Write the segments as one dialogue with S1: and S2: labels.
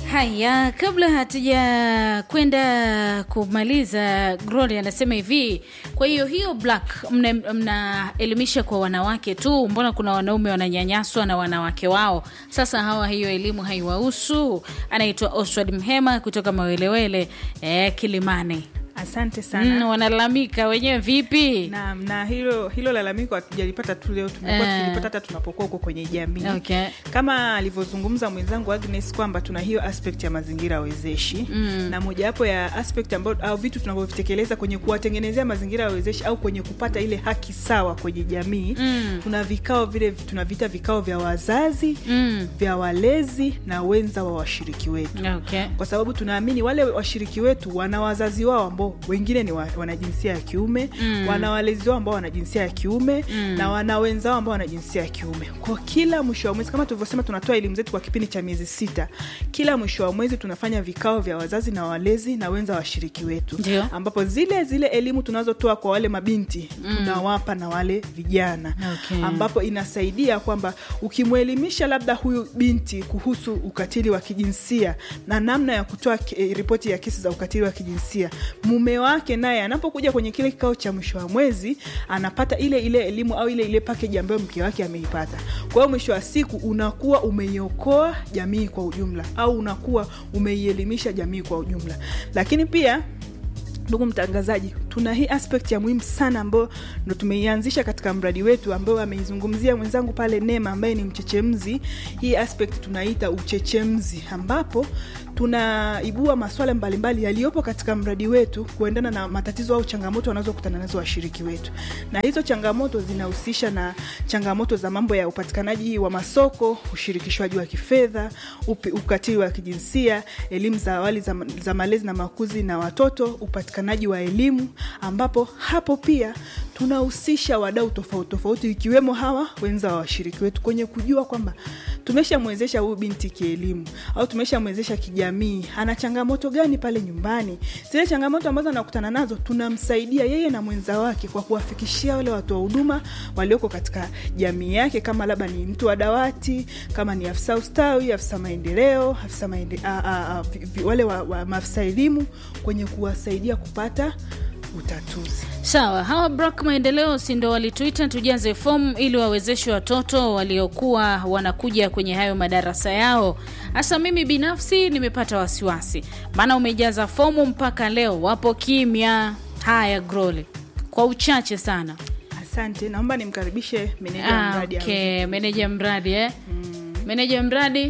S1: Haya, kabla hatuja kwenda kumaliza, Glory anasema hivi, kwa hiyo hiyo black mnaelimisha mna kwa wanawake tu, mbona kuna wanaume wananyanyaswa na wanawake wao? Sasa hawa hiyo elimu haiwahusu. Anaitwa Oswald Mhema kutoka Mawelewele eh, Kilimani.
S2: Asante sana.
S1: Mm, wanalalamika wenyewe vipi?
S2: Na, na hilo hilo lalamiko hatujalipata tu leo, tumekuwa
S1: Eh.
S2: tukilipata hata tunapokuwa huko kwenye jamii
S1: Okay.
S2: kama alivyozungumza mwenzangu Agnes kwamba tuna hiyo aspect ya mazingira wezeshi
S1: Mm.
S2: na mojawapo ya aspect ambayo au vitu tunavyovitekeleza kwenye kuwatengenezea mazingira ya wezeshi au kwenye kupata ile haki sawa kwenye jamii
S1: Mm.
S2: tuna vikao vile tunavita vikao vya wazazi
S1: Mm.
S2: vya walezi na wenza wa washiriki wetu
S1: Okay.
S2: kwa sababu tunaamini wale washiriki wetu wana wazazi wao ambao wengine ni wa, wana jinsia ya kiume
S1: Mm.
S2: wana walezi wao ambao wana jinsia ya kiume
S1: Mm.
S2: na wana wenzao ambao wana jinsia ya kiume kwa kila mwisho wa mwezi kama tulivyosema tunatoa elimu zetu kwa kipindi cha miezi sita kila mwisho wa mwezi tunafanya vikao vya wazazi na walezi na wenza wa washiriki wetu
S1: Ndio.
S2: ambapo zile zile elimu tunazotoa kwa wale mabinti tunawapa na wale vijana
S1: Okay.
S2: ambapo inasaidia kwamba ukimwelimisha labda huyu binti kuhusu ukatili wa kijinsia na namna ya kutoa ke- eh, ripoti ya kesi za ukatili wa kijinsia mume wake naye anapokuja kwenye kile kikao cha mwisho wa mwezi anapata ile ile elimu au ile ile pakeji ambayo mke wake ameipata kwa hiyo mwisho wa siku unakuwa umeiokoa jamii kwa ujumla au unakuwa umeielimisha jamii kwa ujumla lakini pia ndugu mtangazaji tuna hii aspect ya muhimu sana ambayo ndo tumeianzisha katika mradi wetu ambayo ameizungumzia mwenzangu pale nema ambaye ni mchechemzi hii aspect tunaita uchechemzi ambapo tunaibua maswala mbalimbali yaliyopo katika mradi wetu kuendana na matatizo au changamoto wanazokutana nazo washiriki wetu na hizo changamoto zinahusisha na changamoto za mambo ya upatikanaji wa masoko ushirikishwaji wa kifedha upi- ukatili wa kijinsia elimu za awali za, za malezi na makuzi na watoto upatikanaji wa elimu ambapo hapo pia tunahusisha wadau tofauti tofauti ikiwemo hawa wenza wa washiriki wetu kwenye kujua kwamba tumeshamwezesha huyu binti kielimu au tumeshamwezesha kijamii ana changamoto gani pale nyumbani zile changamoto ambazo anakutana nazo tunamsaidia yeye na mwenza wake kwa kuwafikishia wale watoa huduma walioko katika jamii yake kama labda ni mtu wa dawati kama ni afisa ustawi afisa maendeleo afisa maende, a, a, a, vi- vi- wale wa, wa maafisa elimu kwenye kuwasaidia kupata utatuzi
S1: Sawa, hawa Brak Maendeleo si ndo walituita tujaze fomu ili wawezeshe watoto waliokuwa wanakuja kwenye hayo madarasa yao. Hasa mimi binafsi nimepata wasiwasi, maana umejaza fomu mpaka leo wapo kimya. Haya Groli, kwa uchache sana.
S2: asante naomba nimkaribishe meneja wa
S1: Ah,
S2: mradi
S1: okay. Meneja mradi eh? Meneja mradi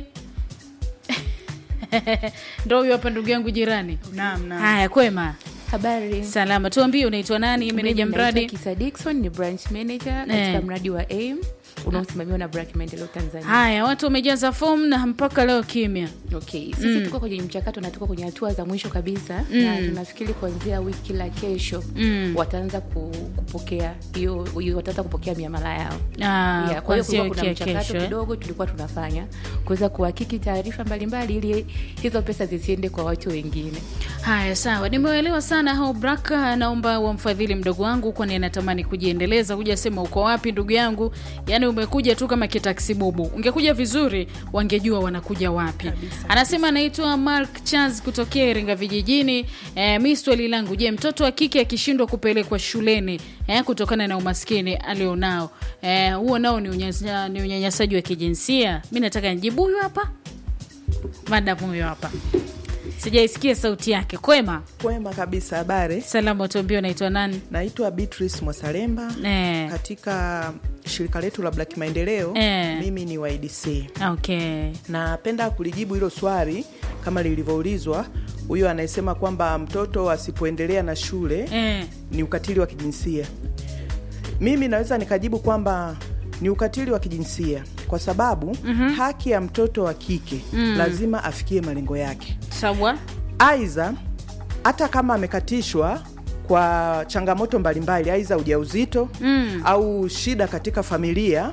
S1: ndo huyo hapa, ndugu yangu jirani.
S2: naam naam
S1: Haya, kwema,
S3: Habari.
S1: salama. Tuambie unaitwa nani, meneja
S3: Mimi
S1: mradi?
S3: naitwa Kisa Dickson ni branch manager katika
S1: Eh.
S3: mradi wa AIM unaosimamiwa na Black Maendeleo Tanzania.
S1: Haya, watu wamejaza fomu na mpaka leo kimya.
S3: Okay, sisi tuko kwenye mchakato na tuko kwenye hatua za mwisho kabisa na tunafikiri kuanzia wiki la kesho
S1: Mm.
S3: wataanza ku, kupokea hiyo hiyo- wataanza kupokea miamala yao.
S1: Ah,
S3: Yeah, kwa hiyo
S1: kuanzia
S3: kulikuwa kuna
S1: wiki ya
S3: mchakato
S1: kesho, eh?
S3: kidogo tulikuwa tunafanya kuweza kuhakiki taarifa mbalimbali ili hizo pesa zisiende kwa watu wengine.
S1: Haya, sawa, nimeelewa sana hao Braka. Naomba wamfadhili mdogo wangu, kwani anatamani kujiendeleza. Kuja sema uko wapi ndugu yangu, yaani umekuja tu kama kitaksi bubu. Ungekuja vizuri, wangejua wanakuja wapi. Anasema anaitwa Mark Charles kutokea Iringa vijijini. E, mi swali langu, je, mtoto wa kike akishindwa kupelekwa shuleni e, kutokana na umaskini alionao e, huo nao ni unyanya- ni unyanyasaji wa kijinsia? Mi nataka nijibu huyu hapa, madamu huyo hapa sijaisikia sauti yake. Kwema,
S4: Kwema kabisa, habari.
S1: salama, tuambie unaitwa nani?
S4: Naitwa Beatrice Mwasalemba
S1: Eh.
S4: katika shirika letu la Black Maendeleo.
S1: Eh.
S4: Mimi ni wa IDC.
S1: Okay.
S4: Napenda kulijibu hilo swali kama lilivyoulizwa. Huyo anayesema kwamba mtoto asipoendelea na shule
S1: Eh.
S4: ni ukatili wa kijinsia. Mimi naweza nikajibu kwamba ni ukatili wa kijinsia kwa sababu haki ya mtoto wa kike lazima afikie malengo yake.
S1: Sawa.
S4: Aidha, hata kama amekatishwa kwa changamoto mbalimbali, aidha ujauzito
S1: Mm.
S4: au shida katika familia,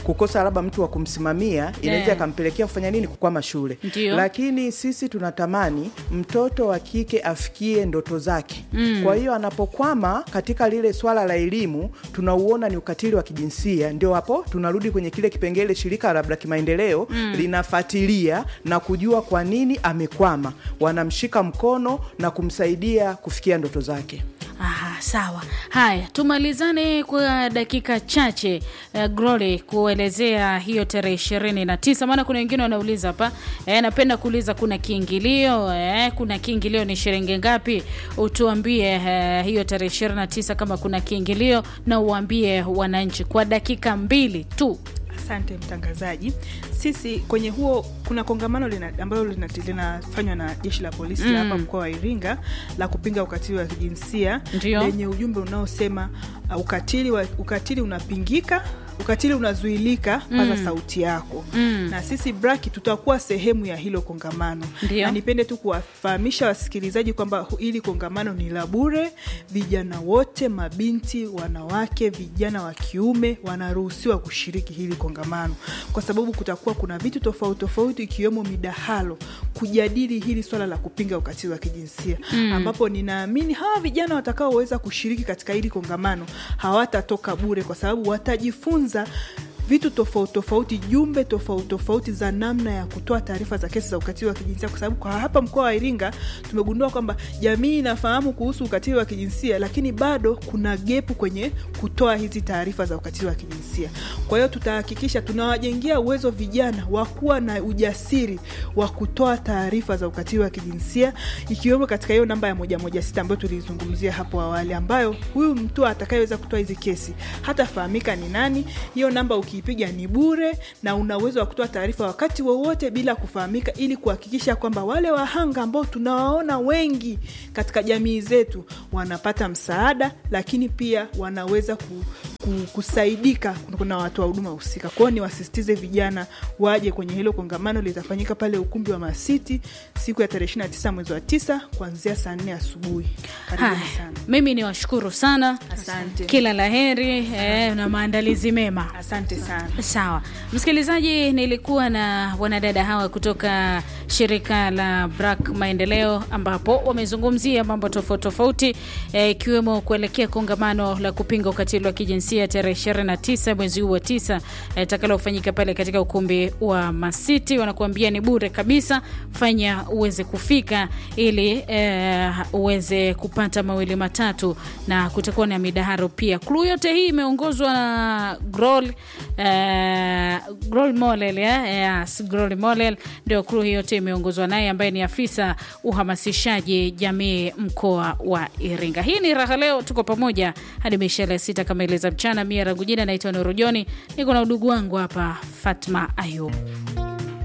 S4: kukosa labda mtu wa kumsimamia inaweza
S1: Yeah.
S4: ikampelekea kufanya nini kukwama shule
S1: Ndio.
S4: lakini sisi tunatamani mtoto wa kike afikie ndoto zake mm. kwa hiyo anapokwama katika lile swala la elimu tunauona ni ukatili wa kijinsia ndio hapo tunarudi kwenye kile kipengele shirika labda kimaendeleo mm. linafuatilia na kujua kwa nini amekwama wanamshika mkono na kumsaidia kufikia ndoto zake
S1: Aha, sawa. Haya, tumalizane kwa dakika chache uh, Glory kuelezea hiyo tarehe ishirini na tisa, maana kuna wengine wanauliza hapa eh, napenda kuuliza kuna kiingilio eh, kuna kiingilio ni shilingi ngapi? Utuambie eh, hiyo tarehe ishirini na tisa kama kuna kiingilio na uambie wananchi kwa dakika mbili tu.
S2: Asante mtangazaji. Sisi kwenye huo kuna kongamano lina, ambalo lina- linafanywa na jeshi la polisi la hapa mkoa wa Iringa la kupinga ukatili wa kijinsia
S1: Ndio.
S2: lenye ujumbe unaosema uh, ukatili, wa, ukatili unapingika ukatili unazuilika, paza sauti yako. Na sisi Braki tutakuwa sehemu ya hilo kongamano,
S1: Ndio.
S2: na nipende tu kuwafahamisha wasikilizaji kwamba hu- hili kongamano ni la bure. Vijana wote, mabinti, wanawake, vijana wa kiume wanaruhusiwa kushiriki hili kongamano, kwa sababu kutakuwa kuna vitu tofauti tofauti, ikiwemo midahalo kujadili hili swala la kupinga ukatili wa kijinsia ambapo ninaamini hawa vijana watakaoweza kushiriki katika hili kongamano hawatatoka bure, kwa sababu watajifunza vitu tofauti tofauti, jumbe tofauti tofauti za namna ya kutoa taarifa za kesi za ukatili wa kijinsia, kwa sababu kwa hapa mkoa wa Iringa tumegundua kwamba jamii inafahamu kuhusu ukatili wa kijinsia, lakini bado kuna gepu kwenye kutoa hizi taarifa za ukatili wa kijinsia. Kwa hiyo tutahakikisha tunawajengea uwezo vijana wa kuwa na ujasiri wa kutoa taarifa za ukatili wa kijinsia, ikiwemo katika hiyo namba ya moja moja sita ambayo tulizungumzia hapo awali, ambayo huyu mtu atakayeweza kutoa hizi kesi hatafahamika ni nani. Hiyo namba ukiipiga ni bure na una uwezo wa kutoa taarifa wakati wowote bila kufahamika, ili kuhakikisha kwamba wale wahanga ambao tunawaona wengi katika jamii zetu wanapata msaada, lakini pia wanaweza ku, ku, kusaidika kuna watoa huduma husika. Kwa hiyo niwasisitize vijana waje kwenye hilo kongamano, litafanyika pale ukumbi wa Masiti siku ya tarehe 29 mwezi wa tisa kuanzia saa 4 asubuhi. Karibuni
S1: Haya,
S2: sana.
S1: mimi ni washukuru sana,
S2: Asante.
S1: kila la heri eh, na maandalizi mema.
S2: Asante sana.
S1: Sawa msikilizaji, nilikuwa na wanadada hawa kutoka shirika la Brak Maendeleo, ambapo wamezungumzia mambo tofauti tofauti eh, ikiwemo kuelekea kongamano la kupinga ukatili wa kijinsia tarehe 29 mwezi huu wa tisa eh, takalofanyika pale katika ukumbi wa Masiti. Wanakuambia ni bure kabisa, fanya uweze kufika ili eh, uweze kupata mawili matatu, na kutakuwa na midaharo pia. Klu yote hii imeongozwa na Grol eh, Grol Molel eh, yes, Grol Molel ndio kru hii yote imeongozwa naye ambaye ni afisa uhamasishaji jamii mkoa wa Iringa. Hii ni raha leo, tuko pamoja hadi mishale sita kama ileza mchana. Mia Ragujina naitwa Nurujoni, niko na udugu wangu hapa Fatma Ayub.